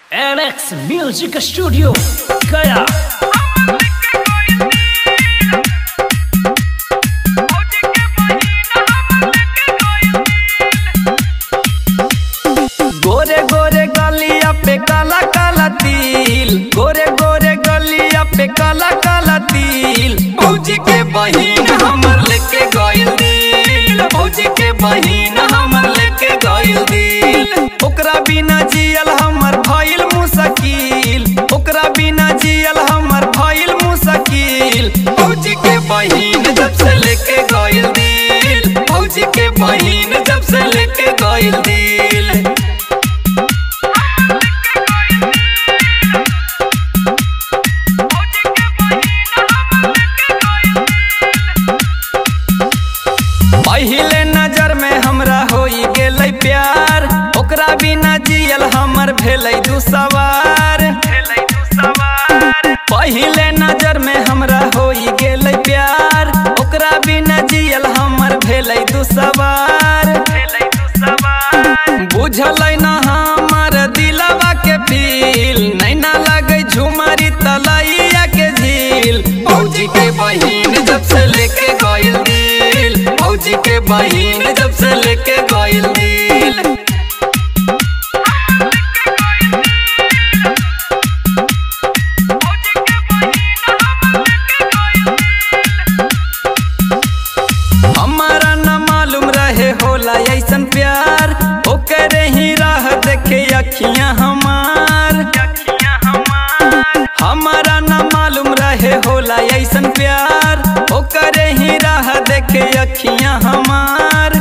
NX Music Studio Gaya गोरे गोरे गलिया पे काला काला तिल गोरे गोरे गलिया पे काला काला तिल भौजी के बहिन हमर लेके गइल दिल भौजी के बहिन हमर लेके गइल दिल ओकरा बिना जियल हमर भइल मुश्किल ओकरा बिना जियल हमर भइल मुश्किल भौजी के बहिन जब से लेके गइल दिल भौजी के बहिन जब से लेके गइल दिल पहिले नजर में हमरा होई गेलै प्यार ओकरा बिना जियल हमर भेलै दू सवार पहिले नजर में हमरा होई गेलै प्यार ओकरा बिना जियल हमर भेलै दू सवार बुझलै न हमर दिलवा के फील नैना लगे झुमरी तलैया के झील भौजी के बहिन जब से लेके गइल दिल भौजी के बहिन जब से लेके गइल दिल हमारा न मालूम रहे होला ऐसन प्यार ओकरे ही राह देखे अखियां हमार हमारा न मालूम रहे होला ऐसन प्यार ओकरे ही राह देखे अखियां हमार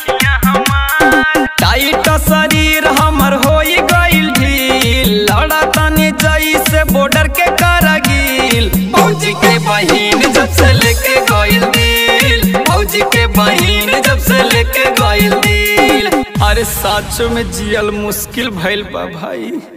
टाइट शरीर हमर होई गइल ढील लड़ा तनी जैसे बॉर्डर के करगिल भौजी के बहिन जब से लेके गइल दिल भौजी के बहिन जब से लेके गइल दिल अरे साचो में जियल मुश्किल भइल बा भाई